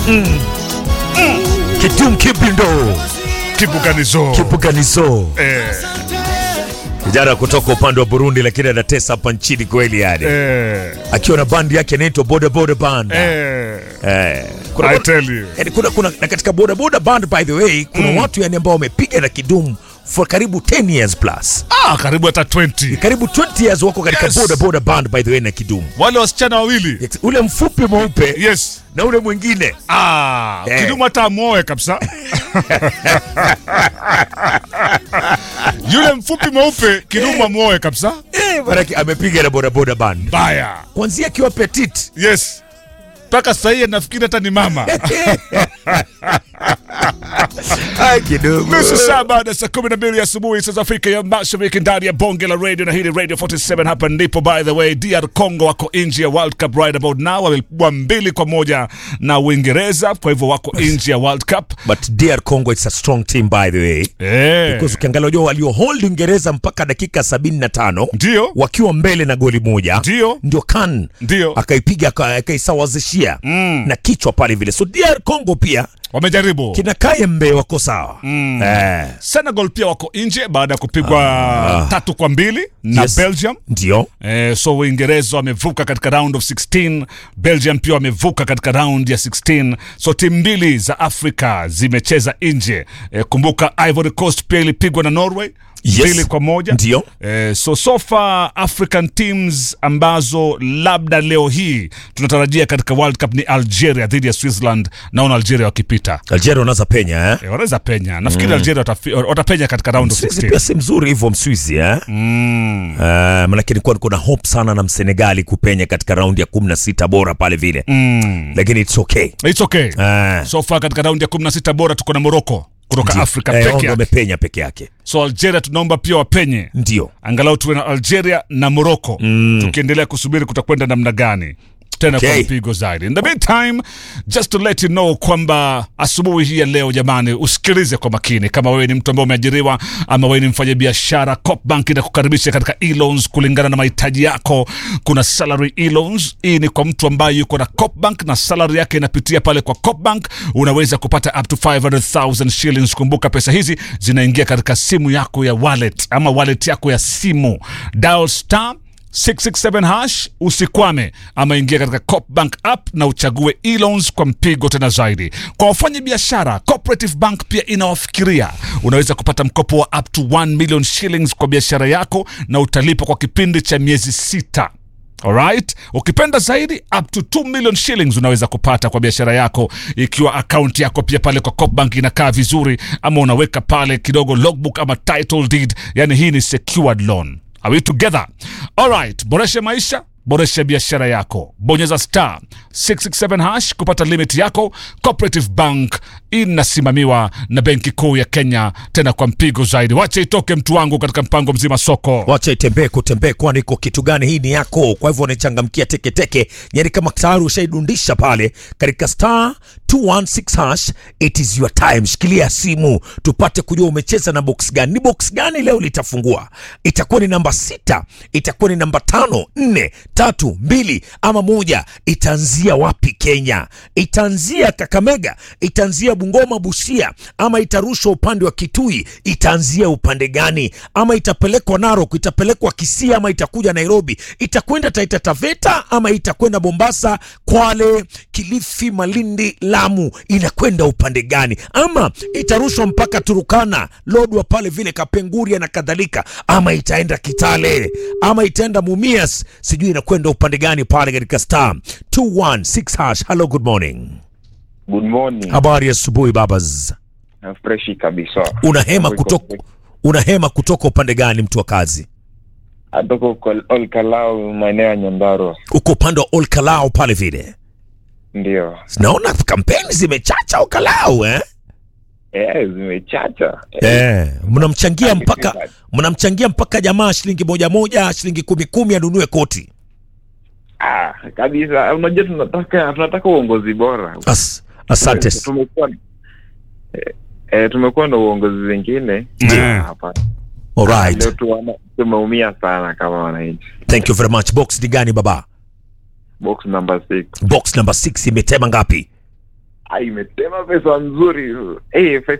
Kidum Kibindo Kibuganizo. Kibuganizo, Eh, kijana kutoka upande wa Burundi, lakini anatesa hapa nchini kweli, yani eh, akiwa na bandi yake inaitwa Boda Boda Band. eh. Eh, kuna, I tell you. yani kuna, kuna, na katika Boda Boda Band by the way kuna watu yani ambao wamepiga na Kidum for karibu 10 years plus, Ah, karibu hata 20. karibu 20 years wako katika Yes. Boda Boda Band by the way na Kidum, Wale wasichana wawili. ule mfupi mweupe Yes. na ule mwingine Ah, Eh. Kidumu hata amuoe kabisa. Yule mfupi mweupe Kidumu amuoe kabisa. eh, manake amepiga na Boda Boda Band Baya. kwanzia akiwa petit Yes. Mpaka sasa hivi nafikiri hata ni mama. Ai, Kidum Nusu saa baada ya saa kumi na mbili asubuhi saa za Afrika ya Mashariki ndani ya bonge la radio na hili Radio 47 hapa ndipo. By the way, DR Congo wako nje ya World Cup right about now, wamepigwa mbili kwa moja na Uingereza, kwa hivyo wako nje ya World Cup. but DR Congo it's a strong team by the way Eh, because ukiangalia unajua walio hold Uingereza mpaka dakika 75 ndio wakiwa mbele na goli moja Ndio. ndio kan Ndio. akaipiga aka- akaisawazishia na kichwa pale vile so DR Congo pia wamejaribu. kina Kayembe wako sawa eh, Senegal pia wako nje baada ya kupigwa tatu kwa mbili na Yes. Belgium. ndio Eh, so Uingereza wamevuka katika round of 16, Belgium pia wamevuka katika round ya 16. So timu mbili za Afrika zimecheza nje. Eh, kumbuka Ivory Coast pia ilipigwa na Norway Yes. mbili kwa moja. Ndio. Eh, so so far African teams ambazo labda leo hii tunatarajia katika World Cup ni Algeria dhidi ya Switzerland. Naona Algeria wakipita. Algeria wanaweza penya eh? Eh, wanaweza penya. Nafikiri Algeria watafi- watapenya katika round of Mswizi 16. pia si mzuri hivyo Mswizi eh? Mm. Uh, manake nilikuwa niko na hope sana na Msenegali kupenya katika raundi ya 16 bora pale vile Mm. lakini it's okay It's okay. uh, So far katika raundi ya 16 bora tuko na Morocco kutoka Afrika eh, peke wao yake. wamepenya peke yake So Algeria tunaomba pia wapenye, ndio angalau tuwe na Algeria na Morocco tukiendelea kusubiri kutakwenda namna gani tena kwa Okay. mpigo zaidi. In the meantime, just to let you know kwamba asubuhi hii ya leo jamani, usikilize kwa makini. Kama wewe ni mtu ambaye umeajiriwa ama wewe ni mfanyabiashara, Copbank inakukaribisha katika e-loans kulingana na mahitaji yako. Kuna salary e-loans. Hii ni kwa mtu ambaye yuko na Copbank na salary yake inapitia pale kwa Copbank, unaweza kupata up to 500,000 shillings. Kumbuka pesa hizi zinaingia katika simu yako ya wallet ama wallet yako ya simu. Dial star 667 hash usikwame, ama ingia katika Copbank app na uchague e-loans kwa mpigo tena zaidi. Kwa wafanya biashara, Cooperative Bank pia inawafikiria. Unaweza kupata mkopo wa up to 1 million shillings kwa biashara yako na utalipa kwa kipindi cha miezi sita. Alright, ukipenda zaidi up to 2 million shillings unaweza kupata kwa biashara yako, ikiwa akaunti yako pia pale kwa Copbank inakaa vizuri, ama unaweka pale kidogo logbook ama title deed, yani hii ni secured loan. Are we together? Alright, boresha maisha boresha biashara yako, bonyeza star 667 hash kupata limit yako. Cooperative Bank inasimamiwa na Benki Kuu ya Kenya, tena kwa mpigo zaidi. Wacha itoke mtu wangu katika mpango mzima soko. wacha itembee kutembee kwani iko kitu gani hii ni yako kwa hivyo unaichangamkia teketeke yani kama tayari ushaidundisha pale katika star 216 hash it is your time shikilia simu tupate kujua umecheza na box gani ni box gani leo litafungua itakuwa ni namba sita itakuwa ni namba tano nne tatu mbili ama moja itaanzia wapi kenya itaanzia kakamega itaanzia bungoma busia ama itarushwa upande wa kitui itaanzia upande gani ama itapelekwa narok itapelekwa kisia ama itakuja nairobi itakwenda taita taveta ama itakwenda mombasa kwale kilifi malindi lamu inakwenda upande gani ama itarushwa mpaka turukana lodwa pale vile kapenguria na kadhalika ama itaenda kitale ama itaenda mumias sijui inakwenda upande gani pale katika star 216 hash hello good morning Good morning. habari ya asubuhi babas Freshi kabisa. unahema Wiko- kutoka unahema kutoka upande gani mtu wa kazi Atoka uko Olkalau maeneo ya Nyandarua. uko upande wa olkalao pale vile Ndio. naona kampeni zimechacha olkalao eh? Eh, zimechacha. Eh, mnamchangia Hadi mpaka kibali. mnamchangia mpaka jamaa shilingi moja moja shilingi kumi kumi anunue koti Ah, kabisa. Unajua tunataka tunataka uongozi bora. As, asante s- Tumekuwa eh, eh, tumekuwa na uongozi zingine Ndio. Ah, hapana. alright Leo tuwana tumeumia sana kama wananchi. thank you very much box ni gani baba Box number 6. box number 6 imetema ngapi Ah, imetema pesa nzuri. Eh, pesa